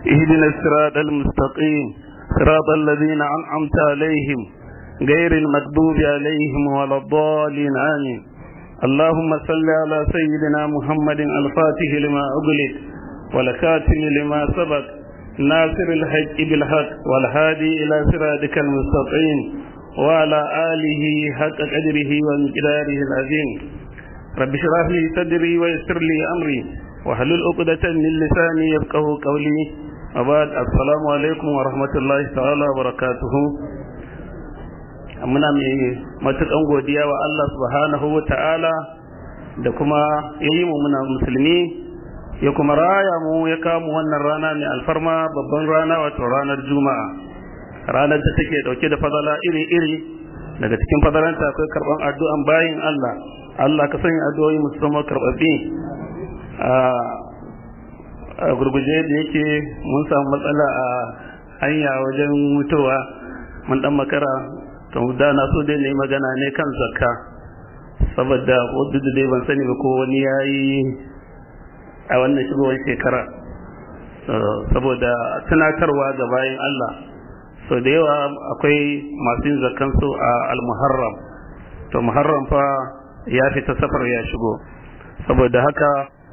اهدنا الصراط المستقيم صراط الذين أنعمت عليهم غير المكذوب عليهم ولا الضالين آمين اللهم صل على سيدنا محمد الفاتح لما أغلق والكاتم لما سبق ناصر الحق بالحق والهادي إلى صراطك المستقيم وعلى آله حق قدره ومقداره العظيم رب اشرح لي صدري ويسر لي أمري واحلل عقدة من لساني يفقه قولي وبعد السلام عليكم ورحمة الله تعالى وبركاته muna mai matukan godiya wa Allah subhanahu wa ta'ala da kuma ya yi mu muna musulmi ya kuma raya mu ya kamu wannan rana mai alfarma babban rana wato ranar juma'a ranar da take dauke da fadala iri-iri daga cikin fadalanta akwai karban addu'an bayin Allah Allah ka sanya addu'o'i musamman karbabbi a gurguje da yake mun samu matsala a hanya wajen mutuwa mun dan makara to da na so dai ne magana ne kan zakka saboda wadda da dai ban sani ba ko wani yayi a wannan shigowar shekara saboda tunatarwa ga bayan Allah so da yawa akwai masu yin zakkan su a al-muharram to muharram fa ya fita safar ya shigo saboda haka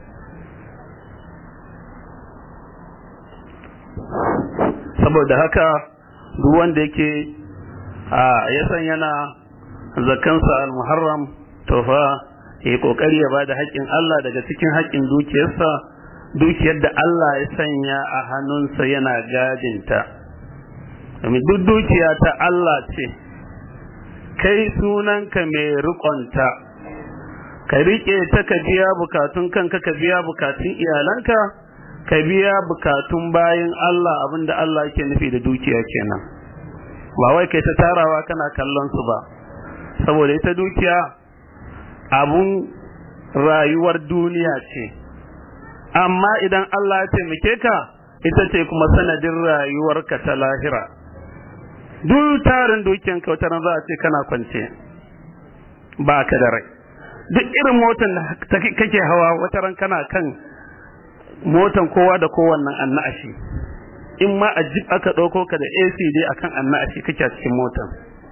saboda haka duk wanda yake a ya san yana zakansa al-muharram to fa yi kokari ya bada haƙƙin Allah daga cikin haƙƙin dukiyarsa dukiyar da Allah ya sanya a hannunsa yana gadinta domin duk dukiya ta Allah ce kai sunanka mai riƙonta ka riƙe ta ka biya bukatun kanka ka biya bukatun iyalanka ka biya bukatun bayan Allah abinda Allah yake nufi da dukiya kenan ba wai kai ta tarawa kana kallon su ba saboda ita dukiya abun rayuwar duniya ce amma idan Allah ya taimake ka ita ce kuma sanadin rayuwarka ta lahira duk tarin dukiyan ka wata za a ce kana kwance ba ka da rai duk irin motan da kake hawa wata ran kana kan motan kowa da kowannan annashi in ma a jib aka ɗauko ka da AC dai akan annashi kake a cikin motan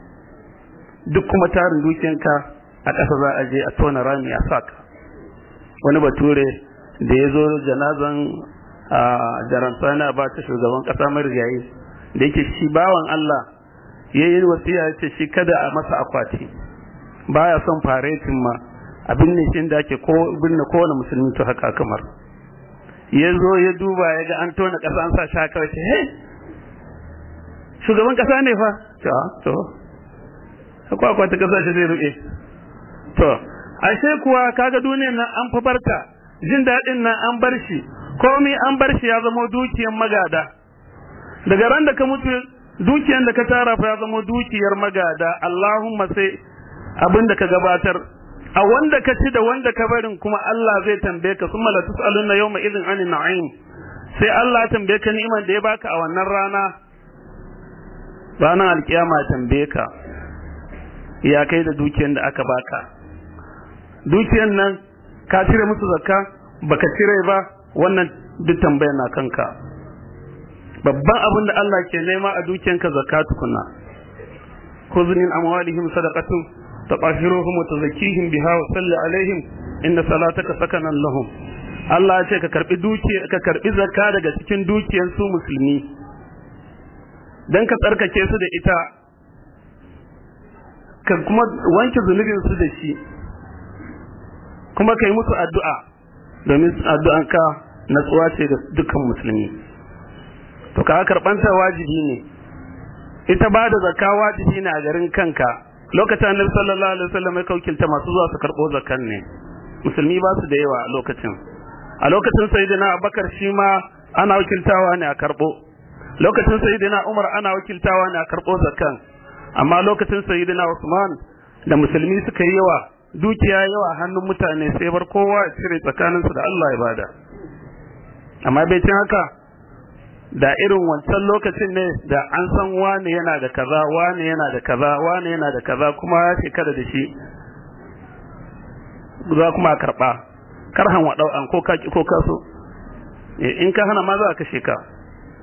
duk kuma tarin dukiyanka a ƙasa za a je a tona rami a saka wani bature da ya zo janazan a jarantana ba ta shugaban ƙasa marigayi da yake shi bawan Allah ya yi wasiya ya ce shi kada a masa akwati baya son faretin ma abin ne shi da ake ko binne kowane musulmi to haka kamar ya zo ya duba ya ga an tona ƙasa an sa shi haka wace he shugaban ƙasa ne fa to to akwai akwai ta ƙasa shi zai ruɓe to ashe kuwa kaga duniyar nan an fa barta jin daɗin nan an bar shi komai an bar shi ya zama dukiyar magada daga ran da ka mutu dukiyar da ka tara fa ya zama dukiyar magada Allahumma sai abin da ka gabatar a wanda ka ci da wanda ka barin kuma Allah zai tambaye ka summa la tusaluna yawma idhin anin na'im sai Allah ya tambaye ka ni'imar da ya baka a wannan rana ranar alkiyama tambaye ka ya kai da dukiyar da aka baka dukiyar nan ka cire musu zakka baka cire ba wannan duk tambayar na kanka babban abin da Allah ke nema a dukiyanka zakka tukuna khudh min amwalihim sadaqatun تطهرهم وتزكيهم بها وصل عليهم إن صلاتك سكنا لهم Allah ya ce ka karbi dukiya ka karbi zakka daga cikin dukiyar su musulmi dan ka tsarkake su da ita ka kuma wanke zunubin su da shi kuma kai musu addu'a domin addu'an ka natsuwa ce ga dukkan musulmi to ka karɓanta wajibi ne ita ba da zakka wajibi ne a garin kanka lokacin annabi sallallahu alaihi wasallam ya kaukilta masu zuwa su karɓo zakkan ne musulmi ba su da yawa a lokacin a lokacin sayyidina abubakar shi ma ana wakiltawa ne a karɓo lokacin sayyidina umar ana wakiltawa ne a karɓo zakkan amma lokacin sayyidina usman da musulmi suka yi yawa dukiya yawa hannun mutane sai bar kowa ya cire tsakaninsu da Allah ya bada amma bai cin haka da irin wancan lokacin ne da an san wane yana da kaza wane yana da kaza wane yana da kaza kuma ya shekara da shi za kuma karba karhan wa an ko ka ko ka so in ka hana ma za ka kashe ka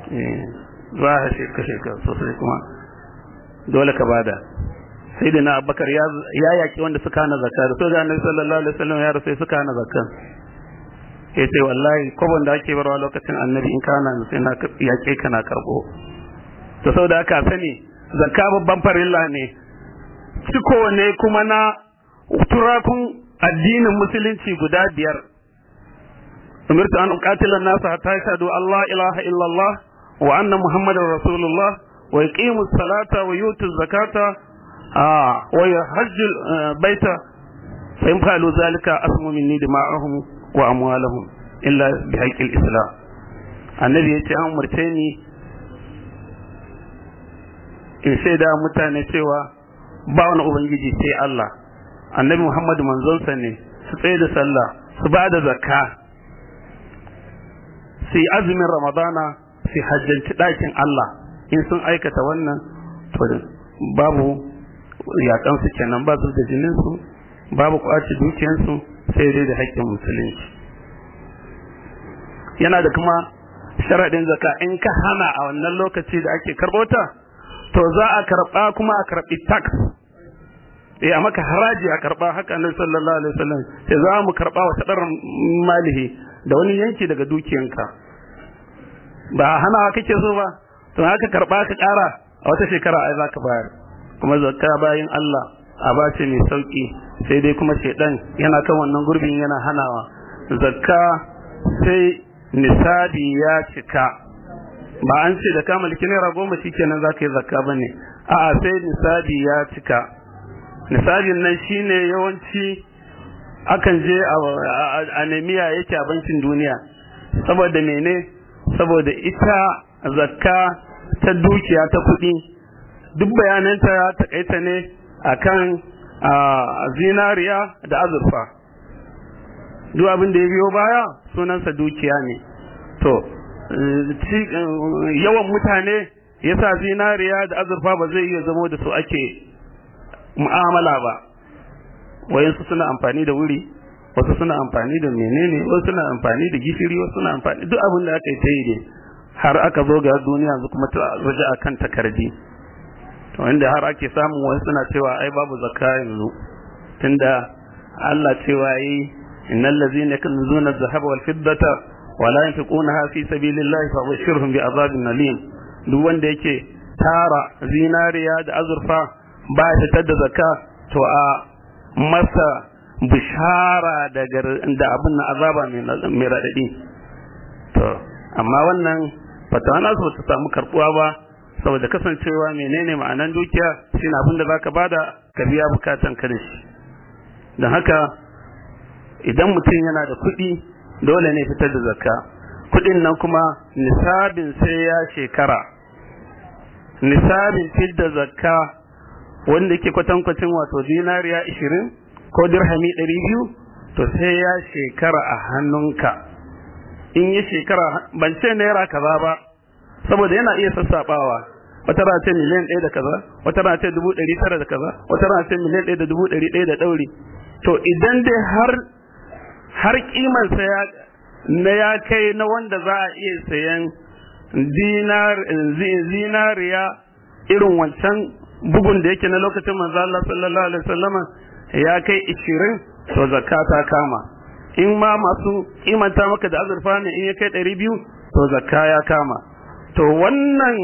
za a kashe ka sosai kuma dole ka bada sai da na abubakar ya yaki wanda suka hana zakka da soja annabi sallallahu alaihi wasallam ya rasu suka hana zakka ya ce wallahi kwabon da ake barwa lokacin annabi in kana sai na yaƙe ka na karɓo to sau da aka sani zakka babban farilla ne ciko ne kuma na turakun addinin musulunci guda biyar umirtu an uqatila an-nasa hatta yashhadu Allah ilaha illallah wa anna muhammadar rasulullah wa yuqimu as-salata wa yutu az-zakata wa yahajju baita fa in fa'alu zalika asmu minni dima'ahum wa amwalahum illa bi haqqil islam annabi yace an umurce ni in shaida mutane cewa ba wani ubangiji sai Allah annabi Muhammadu manzonsa ne su tsaye da sallah su ba da zakka su yi azumin ramadana su hajjanci ɗakin Allah in sun aikata wannan to babu yaƙansu kenan ba su da jininsu babu kwaci dukiyansu sai dai da haƙƙin musulunci yana da kuma sharaɗin zaka in ka hana a wannan lokaci da ake karɓo ta to za a karɓa kuma a karɓi tax eh a maka haraji a karɓa haka nan sallallahu alaihi wasallam sai za mu karɓa wa tadar malihi da wani yanki daga dukiyanka ba hana kake so ba to haka karɓa ka ƙara a wata shekara ai za ka bayar kuma zakka bayin Allah a bace mai sauki sai dai kuma shedan yana kan wannan gurbin yana hanawa zakka sai nisabi ya cika ba an ce da ka mulki naira goma shikenan za ka yi zakka ba ne a'a sai nisabi ya cika nisabin nan shine yawanci akan je a nemiya yake a bankin duniya saboda mene saboda ita zakka ta dukiya ta kuɗi duk bayananta ya takaita ne akan zinariya da azurfa duk abin da ya biyo baya sunansa dukiya ne to yawan mutane yasa zinariya da azurfa ba zai iya zamo da su ake mu'amala ba wayansu suna amfani da wuri wasu suna amfani da menene wasu suna amfani da gishiri wasu suna amfani duk abin da aka yi ta yi ne har aka zo ga duniya yanzu kuma ta waje akan takardi to inda har ake samun wasu suna cewa ai babu zakka yanzu tunda Allah cewa yi innal ladzina yakunzuna adh-dhahaba wal fiddata wa la yunfiqunaha fi sabilillahi fa bashirhum bi azabin alim duk wanda yake tara zinariya da azurfa ba ya fitar da zakka to a masa bishara da da abin na azaba mai radadi to amma wannan fatawa na su ta samu karbuwa ba saboda kasancewa menene ma'anan dukiya shine abin da zaka bada ka biya bukatan ka da shi don haka idan mutum yana da kuɗi dole ne fitar da zakka kuɗin nan kuma nisabin sai ya shekara nisabin fidda zakka wanda ke kwatankwacin wato dinariya ishirin ko dirhami ɗari biyu to sai ya shekara a hannunka in yi shekara ban ce naira kaza ba saboda yana iya sassaɓawa wata rana ce miliyan ɗaya da kaza wata rana ce dubu ɗari tara da kaza wata rana ce miliyan ɗaya da dubu ɗari ɗaya da ɗauri to idan dai har har kimansa ya na ya kai na wanda za a iya sayan dinar zinariya irin wancan bugun da yake na lokacin manzo Allah sallallahu alaihi wasallama ya kai 20 to zakka ta kama in ma masu kimanta maka da azurfa ne in ya kai 200 to zakka ya kama to wannan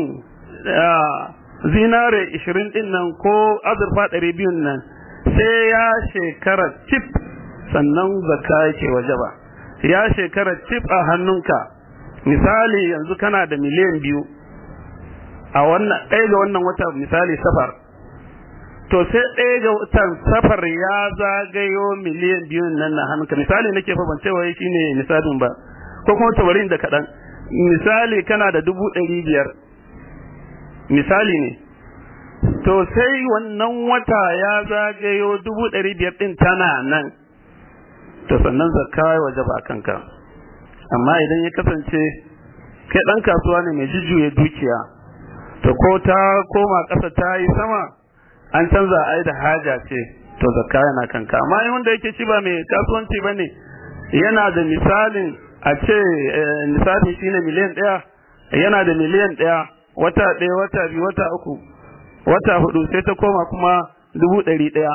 zinare 20 din nan ko azurfa 200 nan sai ya shekara cif sannan zakka yake wajaba ya shekara cif a hannunka misali yanzu kana da miliyan biyu a wannan ɗaya ga wannan wata misali safar to sai ɗaya ga watan safar ya zagayo miliyan biyu nan na hannunka misali nake fa ban cewa shi ne misalin ba ko kuma tabarin da kaɗan misali kana da dubu ɗari biyar misali ne to sai wannan wata ya zagayo dubu ɗari biyar ɗin tana nan to sannan zakka ya waje ba kanka amma idan ya kasance kai ɗan kasuwa ne mai jujjuya dukiya to ko ta koma ƙasa ta yi sama an canza ai da haja ce to zakka yana kanka amma in wanda yake shi ba mai kasuwanci ba ne yana da misalin a ce misali shine miliyan ɗaya yana da miliyan ɗaya wata ɗaya wata biyu wata uku wata hudu sai ta koma kuma dubu ɗari ɗaya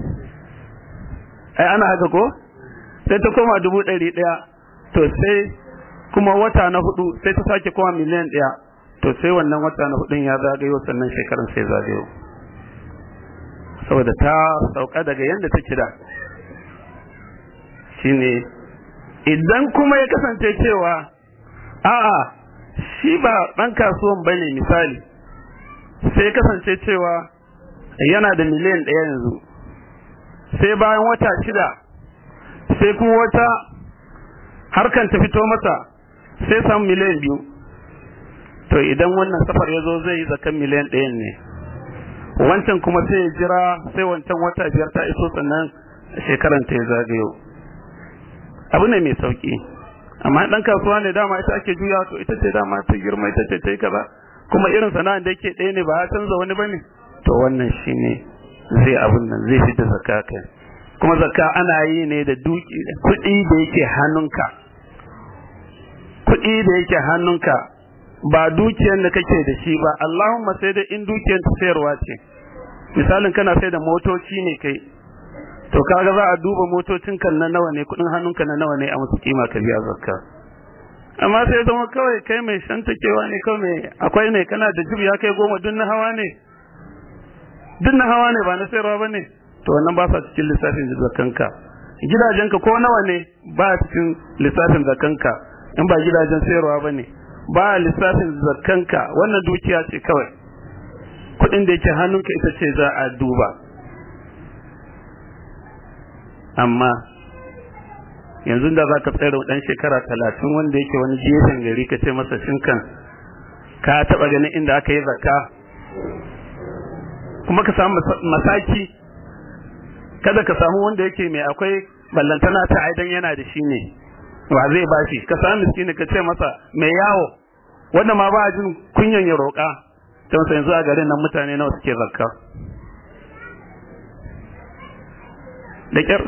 ai ana haka ko sai ta koma dubu ɗari ɗaya to sai kuma wata na hudu sai ta sake koma miliyan ɗaya to sai wannan wata na hudun ya zagayo sannan shekaran sai zagayo saboda ta sauka daga yadda take da shine idan kuma ya kasance cewa a'a shi ba ɗan kasuwan bane misali sai kasance cewa yana da miliyan ɗaya yanzu sai bayan wata shida sai kuma wata harkan ta fito masa sai samu miliyan biyu to idan wannan safar ya zo zai yi zakan miliyan ɗayan ne wancan kuma sai ya jira sai wancan wata biyar ta iso sannan shekaran ta ya zagayo abu ne mai sauki amma dan kasuwa ne dama ita ake juya to ita ce dama ta girma ita ce ta yi kaza kuma irin sana'ar da yake ɗaya ne ba ya canza wani bane to wannan shine zai abun nan zai fita zakka kai kuma zakka ana yi ne da duki kuɗi da yake hannunka kuɗi da yake hannunka ba dukiyar da kake da shi ba Allahumma sai da in dukiyar ta sayarwa ce misalin kana sai da motoci ne kai to kaga za a duba motocin kan na nawa ne kudin hannunka na nawa ne a musu kima ka biya zakka amma sai zama kawai kai mai shantakewa ne kawai mai akwai ne kana da jib ya kai goma duk na hawa ne duk na hawa ne ba na sayarwa ba ne to wannan ba sa cikin lissafin zakkanka gidajenka ko nawa ne ba cikin lissafin zakkanka in ba gidajen sayarwa ba ne ba lissafin zakkanka wannan dukiya ce kawai kuɗin da yake hannunka ita ce za a duba amma yanzu da za ka tsere ɗan shekara talatin wanda yake wani gefen gari ka ce masa shinkan ka taɓa ganin inda aka yi zakka kuma ka samu masaki kada ka samu wanda yake mai akwai ballantana ta aidan yana da shi ne wa zai bashi ka samu miskini ka ce masa mai yawo wanda ma ba jin kunyan ya roƙa don sai yanzu a garin nan mutane nawa suke zakka da kyar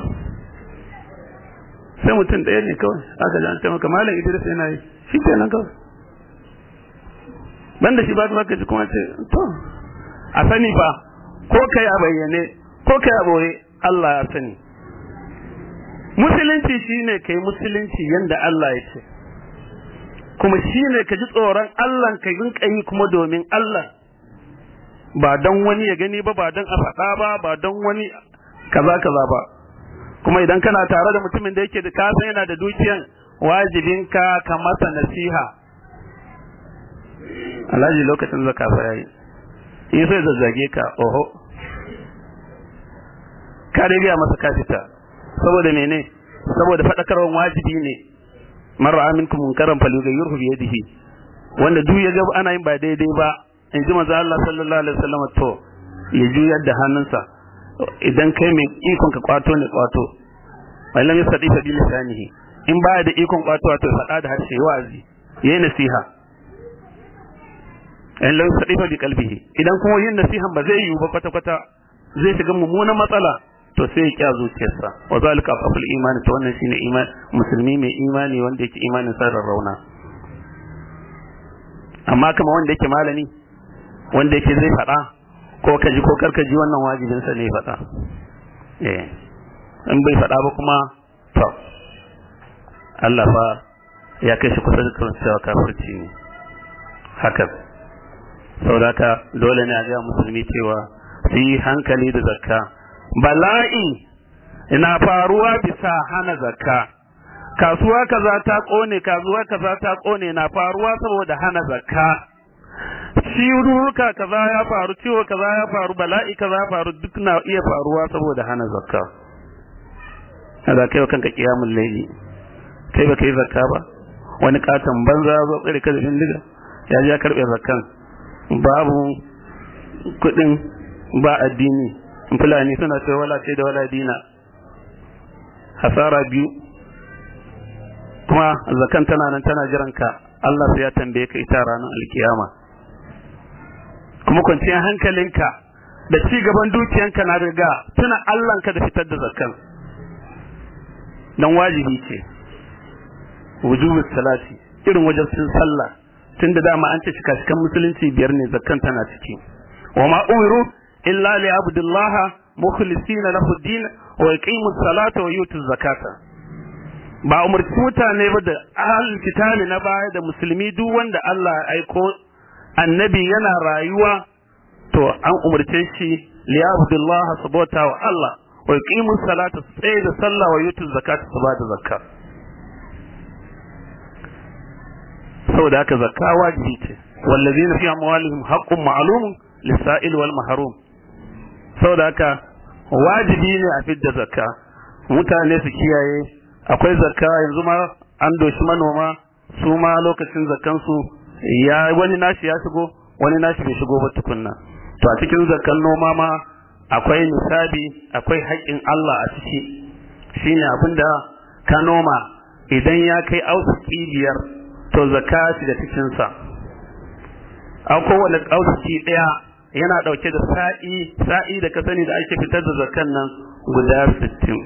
sai mutum ɗaya ne kawai aka ji an taimaka malam idris yana yi shi kenan kawai banda shi ba ta ji kuma ce to a sani fa ko kai a bayyane ko kai a boye Allah ya sani musulunci shine kai musulunci yanda Allah ya ce kuma shine ka ji tsoron Allah ka rinka yi kuma domin Allah ba don wani ya gani ba ba don a faɗa ba ba don wani kaza kaza ba kuma idan kana tare da mutumin da yake da kasan yana da dukiyan wajibinka ka masa nasiha alhaji lokacin zaka fa yayi in sai zazzage ka oho ka dai biya masa kafita saboda mene saboda fadakarwan wajibi ne marra aminkum munkaran falyughayyirhu bi yadihi wanda duk ya ga ana yin ba daidai ba in ji manzo Allah sallallahu alaihi wasallam to ya juyar da hannunsa idan kai mai ikon ka kwato ne kwato wai lam yastati fa bi lisanihi in baya da ikon kwato to faɗa da harshe wa'azi yayi nasiha in lam yastati fa bi qalbihi idan kuma yin nasihan ba zai yiwu ba kwata kwata zai shiga mummunan matsala to sai ya kya zuciyarsa wa zalika afal imani to wannan shine iman musulmi mai imani wanda yake imanin sa rauna amma kama wanda yake malami wanda yake zai faɗa ko ka ji ko karka ji wannan wajibin sa ne faɗa eh in bai faɗa ba kuma to Allah fa ya kai shi kusa da kan cewa kafirci ne haka saboda haka dole ne a ga musulmi cewa su yi hankali da zakka bala'i ina faruwa bisa hana zakka kasuwa kaza ta kone kasuwa kaza ta kone na faruwa saboda hana zakka ciwuruka kaza ya faru ciwo kaza ya faru bala'i kaza ya faru duk na iya faruwa saboda hana zakka kaza kai kanka kiyamul layli kai ba kai zakka ba wani katon banza zo tsare ka da bindiga ya ji ya karbe zakkan babu kudin ba addini fulani suna cewa wala ce da wala dina hasara biyu kuma zakan tana nan tana jiran ka Allah sai ya tambaye ka ita ranar alkiyama kuma kwanciyar hankalinka da ci gaban dukiyanka na riga tuna Allahnka da fitar da zakan dan wajibi ce wujubu salati irin wajibcin sallah tunda dama an ce shika-shikan musulunci biyar ne zakkan tana ciki wa ma umiru illa li abdullaha mukhlisina lahu din wa yuqimu salata wa yutu zakata ba umarci mutane ba da ahlul kitabi na baya da musulmi duk wanda Allah ya aiko annabi yana rayuwa to an umarce shi li abdullaha sabota wa Allah wa yuqimu salata sai da sallah wa yutu zakata su ba da zakka saboda haka zakka wajibi ce wallazina fi amwalihim haqqun ma'lumun lis-sa'il wal mahrum saboda haka wajibi ne a fidda zakka mutane su kiyaye akwai zakka yanzu ma an doshi manoma su ma lokacin zakkan su ya wani nashi ya shigo wani nashi bai shigo ba tukunna to a cikin zakkan noma ma akwai nisabi akwai haƙƙin Allah a ciki shine abinda ka noma idan ya kai ausuki biyar to zakka shiga cikin sa a kowane ausuki ɗaya yana ɗauke da sa'i sa'i da ka sani da ake fitar da zakkan nan guda sittin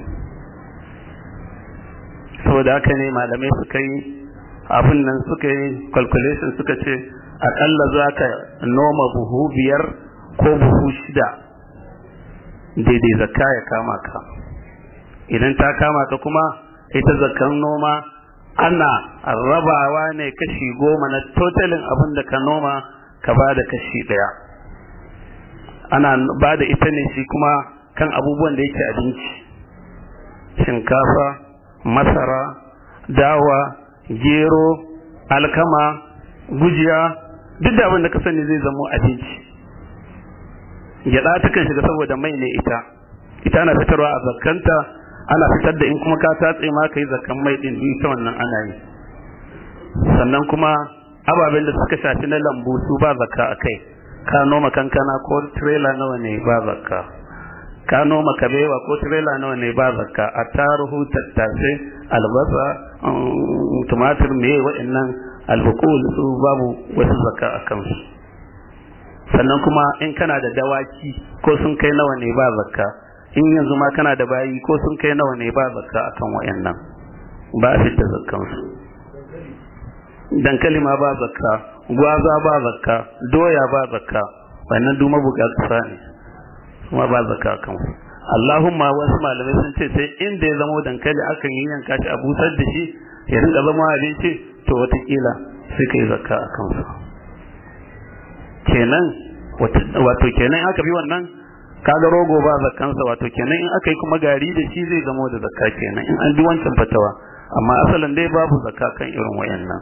saboda haka ne malamai suka yi abin nan suka yi calculation suka ce aƙalla za ka noma buhu biyar ko buhu shida daidai zakka ya kama ka idan ta kama ka kuma ita zakkan noma ana rabawa ne kashi goma na totalin abin da ka noma ka ba da kashi ɗaya ana ba da ita ne shi kuma kan abubuwan da yake abinci shinkafa masara dawa gero alkama gujiya duk da abin da ka sani zai zamo abinci gyaɗa takan shiga saboda mai ne ita ita ana fitarwa a zakkanta ana fitar da in kuma ka tatse ma ka yi zakkan mai din ita wannan ana yi sannan kuma ababen da suka shafi na lambu su ba zakka a kai ka noma kankana ko trailer nawa ne ba zakka ka noma kabewa ko trailer nawa ne ba zakka a taruhu tattasai albasa tumatir me waɗannan albukul su babu wasu zakka a kansu sannan kuma in kana da dawaki ko sun kai nawa ne ba zakka in yanzu ma kana da bayi ko sun kai nawa ne ba zakka akan wayannan ba a fitta zakkansu dankali ma ba zakka gwaza ba zakka doya ba zakka wannan duk mabuga kasa ne kuma ba zakka kan su Allahumma wasu malamai sun ce sai inda ya zama dankali akan yi yanka shi a busar da shi ya rinka zama abinci to watakila sai kai zakka a kansu kenan wato kenan aka bi wannan kaga rogo ba zakkansa wato kenan in aka yi kuma gari da shi zai zama da zakka kenan in an bi wancan fatawa amma asalin dai babu zakka kan irin wayannan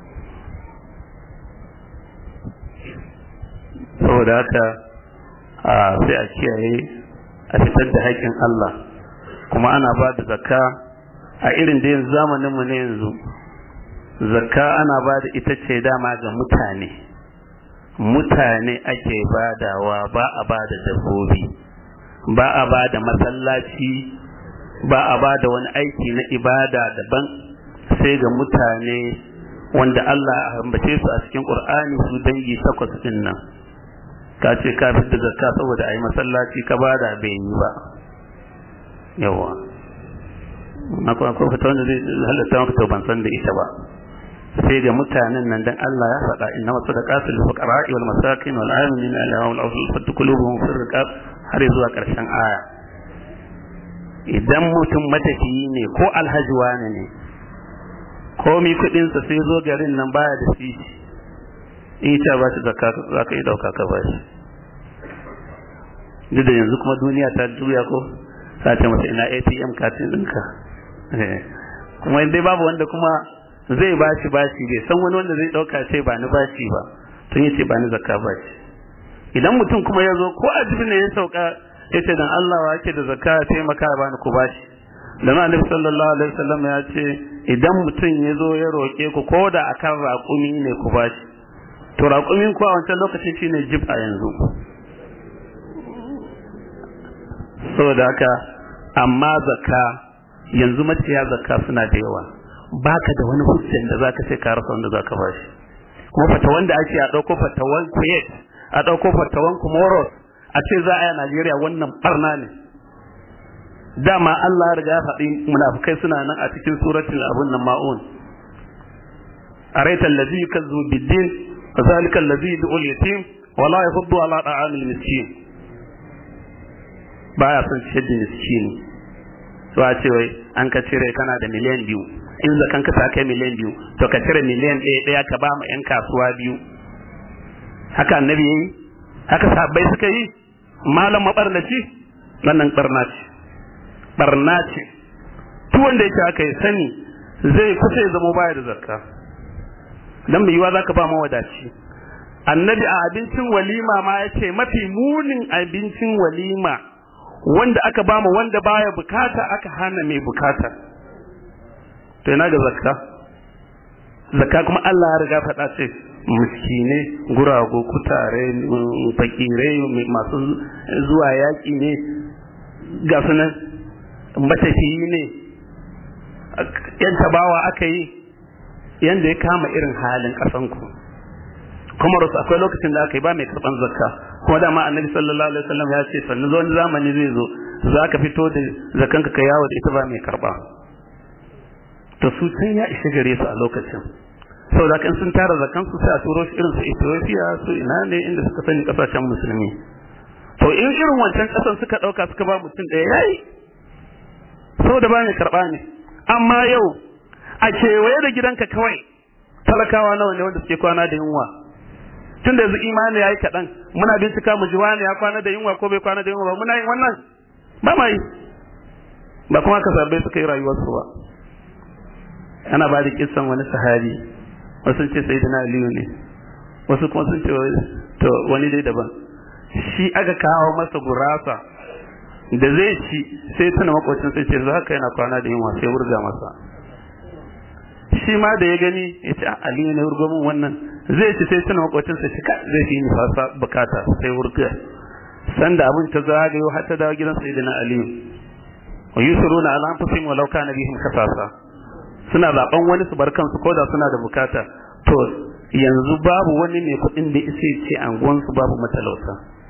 saboda haka a sai a kiyaye a fitar da haƙƙin Allah kuma ana ba da zakka a irin da yanzu zamanin mu ne yanzu zakka ana ba da ita ce dama ga mutane mutane ake badawa ba a ba da dabbobi ba a ba da masallaci ba a ba da wani aiki na ibada daban sai ga mutane wanda Allah ya ambace su a cikin Qur'ani su dangi takwas din nan ka ce ka fi da zakka saboda a yi masallaci ka ba da bai yi ba yawa na kuma ko fita wanda zai halatta maka to ban san da ita ba sai ga mutanen nan dan Allah ya faɗa inna wasu da qatil fuqara'i wal masakin wal amin ala wal awsul fat qulubuhum fi riqab har zuwa ƙarshen aya idan mutum matafiyi ne ko alhaji wani ne komi kuɗinsa sai zo garin nan baya da sisi in ta ba shi zakka za ka yi dauka ka ba shi duk da yanzu kuma duniya ta juya ko ta ce masa ina ATM katin ɗinka kuma dai babu wanda kuma zai ba shi bashi bai san wani wanda zai ɗauka ce ba ni bashi ba tun yace ba ni zakka ba shi idan mutum kuma ya zo ko a ne ya sauka ya ce dan Allah wa yake da zakka ya taimaka ba ni ku bashi dan Annabi sallallahu alaihi wasallam ya ce idan mutum ya zo ya roƙe ku ko da akan raƙumi ne ku bashi to raƙumin ku a wancan lokacin shine jib a yanzu saboda haka amma zakka yanzu maciya zakka suna da yawa baka da wani hujjan da zaka ce ka rasa wanda zaka bashi kuma fata wanda ake a ɗauko fatawan Kuwait a ɗauko fatawan Comoros a ce za a yi a Najeriya wannan barna ne dama Allah ya riga ya faɗi munafukai suna nan a cikin suratul abun nan ma'un araita allazi yukazzu bid-din wa zalika allazi yud'u al-yatim wa la yahuddu ala ta'am al-miskin baya son ciyar da miskini to a ce wai an ka cire kana da miliyan biyu in zakan ka ta kai miliyan biyu to ka cire miliyan ɗaya ɗaya ka ba ma 'yan kasuwa biyu haka annabi yi haka sahabbai suka yi malam mabarnaci wannan barna ce barna ce duk wanda yake aka yi sani zai kusa ya zama baya da zakka dan mai yiwa zaka ba mawadaci annabi a abincin walima ma ya ce mafi munin abincin walima wanda aka ba mu wanda baya bukata aka hana mai bukata to ina ga zakka zakka kuma Allah ya riga faɗa ce miskine gurago kutare fakirai masu zuwa yaƙi ne ga sunan matafiyi ne yan tabawa aka yi yanda ya kama irin halin ƙasanku kuma rasu akwai lokacin da aka yi ba mai karɓan zakka kuma dama annabi sallallahu alaihi wasallam ya ce sannan zuwan zamani zai zo za ka fito da zakanka ka yawo da ita ba mai karɓa to su can ya ishe gare su a lokacin saboda kan sun tara zakan su sai a turo shi irin su Ethiopia su ina ne inda suka sani kasashen musulmi to in irin wancan kasan suka dauka suka ba mutum ɗaya yayi saboda ba mai karɓa ne amma yau a kewaye da gidanka kawai talakawa nawa ne wanda suke kwana da yunwa tun da yanzu imani ya yi kaɗan muna bincika mu ji wani ya kwana da yunwa ko bai kwana da yunwa ba muna yin wannan ba ma yi ba kuma ka sabbai suka yi rayuwarsu ba ana ba da kissan wani sahabi wasu sun ce sayyidina aliyu ne wasu kuma sun ce to wani dai daban shi aka kawo masa gurasa da zai ci sai tuna makwacin sai ce haka yana kwana da yunwa sai wurga masa shi ma da ya gani ya ce aliyu ne wurgo min wannan zai ci sai tuna makwacin sai ka zai fi ni fasa bukata sai wurga sanda abin ta zagayo har ta dawo gidan sayyidina aliyu wa yusiruna ala anfusihim walau kana bihim kasasa suna zaben wani su bar kansu ko da suna da bukata to yanzu babu wani mai kuɗin da isa ce anguwansu babu matalauta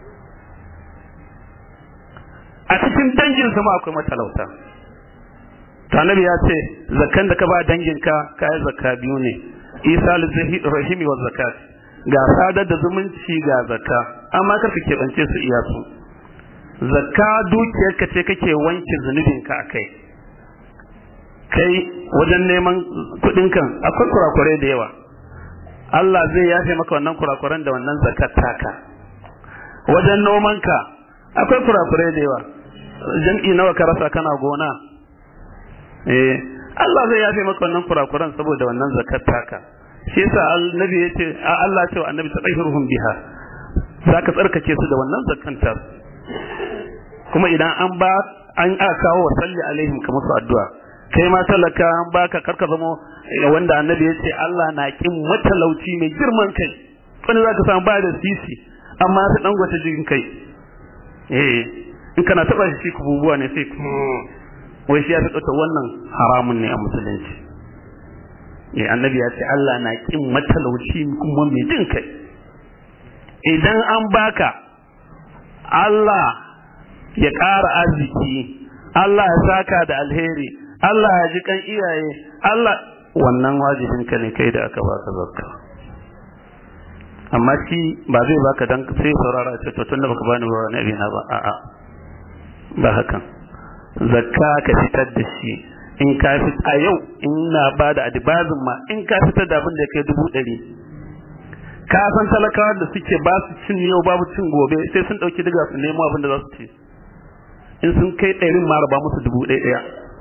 a cikin dangin ma akwai matalauta to annabi ya ce zakkan da ka ba danginka kayan zakka biyu ne isa rahimi wa zakat ga sadar da zumunci ga zakka amma kar ka keɓance su iya su zakka dukiyarka ce kake wanke zunubinka a kai kai wajen neman kuɗin kan akwai kurakurai da yawa Allah zai yafe maka wannan kurakuran da wannan zakat taka wajen noman ka akwai kurakurai da yawa jam'i nawa ka rasa kana gona eh Allah zai yafe maka wannan kurakuran saboda wannan zakat taka shi yasa annabi yace Allah ya ce wa annabi tadahhiruhum biha zaka tsarkake su da wannan zakanta kuma idan an ba an aka kawo wa salli alaihim kamar su addu'a kai ma talaka an baka karka zama wanda annabi ya ce Allah na kin matalauci mai girman kai wani zaka samu ba da sisi amma sai dan gwata jikin kai eh in kana taba shi kububuwa ne sai wai shi ya fi tsota wannan haramun ne a musulunci eh annabi ya ce Allah na kin matalauci kuma mai jin kai idan an baka Allah ya ƙara arziki Allah ya saka da alheri Allah ya ji kan iyaye Allah wannan wajibin ka ne kai da aka baka zakka amma shi ba zai baka dan sai saurara ce to tunda baka bani ba wani abina ba a'a ba hakan zakka ka fitar da shi in ka fit a yau in na ba da adibazin ma in ka fitar da abin da ya kai dubu ɗari ka san talakawa da suke ba su cin yau babu cin gobe sai sun ɗauki diga su nemo abin da za su ci in sun kai ɗarin ma raba musu dubu ɗaya ɗaya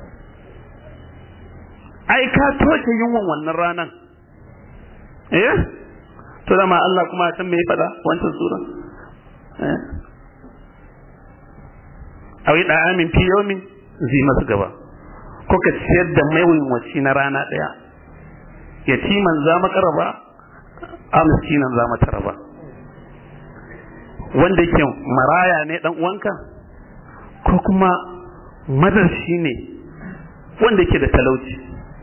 ai ka toke yunwan wannan ranan eh to dama Allah kuma san me ya faɗa wancan sura eh awi da amin fi yawmin zai masu gaba ko ka ciyar da maiwaci na rana ɗaya yatiman za maka raba a miskinan za mata raba wanda yake maraya ne dan uwanka ko kuma madarshi ne wanda yake da talauci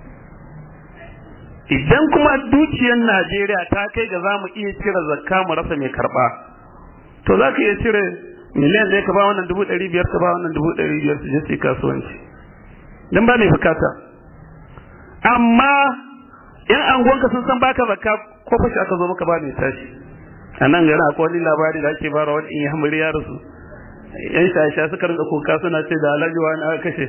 idan kuma dukiyar Najeriya ta kai ga za mu iya cire zakka mu rasa mai karba to za ka iya cire miliyan ɗaya ka ba wannan dubu ɗari biyar ka ba wannan dubu ɗari biyar su je su yi kasuwanci don ba mai bukata amma in anguwanka sun san baka zakka ko fashi aka zo maka ba mai tashi a nan gari akwai wani labari da ake bara wani in ya hamuri ya rasu yan shasha suka rinka kuka suna ce da alhaji wani aka kashe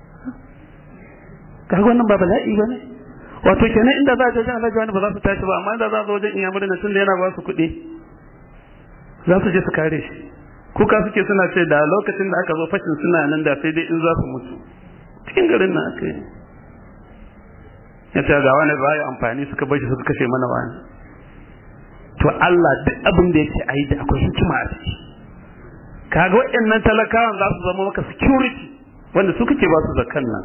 kaga wannan ba bala'i ba ne wato kenan inda za a je wajen alhaji wani ba za su tashi ba amma inda za a zo wajen iyamurin na tun da yana ba su kuɗi za su je su kare shi kuka suke suna ce da lokacin da aka zo fashin suna nan da sai dai in za su mutu cikin garin nan aka yi ya ce ga wani ba amfani suka bashi suka kashe mana wani to Allah duk abin da yake ayi da akwai hikima a ciki kaga waɗannan talakawan za su zama maka security wanda su kake ba su zakan nan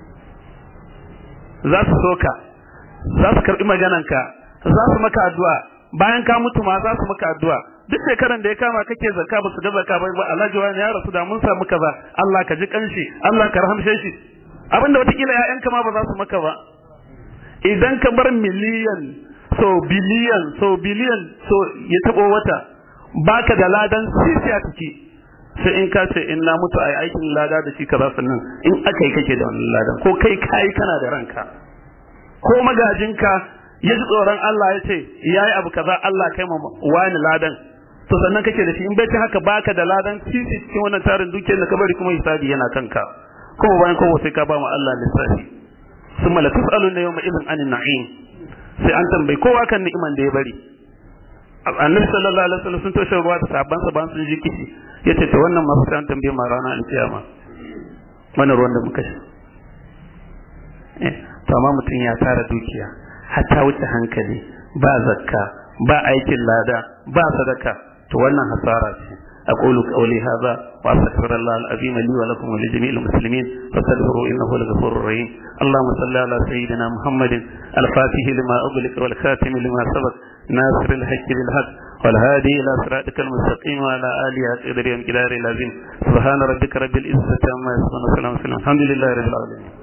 za su soka za su karɓi magananka za su maka addu'a bayan ka mutu ma za su maka addu'a duk shekaran da ya kama kake zakka ba su ga zakka ba ba Alhaji wani ya rasu da mun samu kaza Allah ka ji kanshi Allah ka rahamshe shi abinda watakila ƴaƴanka ma ba za su maka ba idan ka bar miliyan so biliyan so biliyan so ya tabo wata baka da ladan sisi a ciki sai in ka ce in na mutu ai aikin lada da shi kaza sannan in aka yi kake da wannan ladan ko kai kai kana da ranka ko magajinka ya ji tsoron Allah ya ce yayi abu kaza Allah kai ma wani ladan to sannan kake da shi in bai ci haka baka da ladan sisi cikin wannan tarin dukiyar da ka bari kuma hisabi yana kanka kuma bayan kowa sai ka ba mu Allah lissafi summa la tus'aluna yawma idhin anin na'im sai an tambayi kowa kan ni'iman da ya bari annabi sallallahu alaihi wasallam sun toshe ruwa da sabban sa ban sun ji kishi yace to wannan ma sai an tambaye ma rana an kiyama wannan ruwan da muka sha eh to amma mutum ya tara dukiya hatta wuce hankali ba zakka ba aikin lada ba sadaka to wannan hasara ce أقول قولي هذا وأستغفر الله العظيم لي ولكم ولجميع المسلمين فاستغفروا إنه هو الغفور الرحيم اللهم صل على سيدنا محمد الفاتح لما أغلق والخاتم لما سبق ناصر الحق بالحق والهادي إلى صراطك المستقيم وعلى آله قدر يوم العظيم سبحان ربك رب العزة عما يصفون وسلام الحمد لله رب العالمين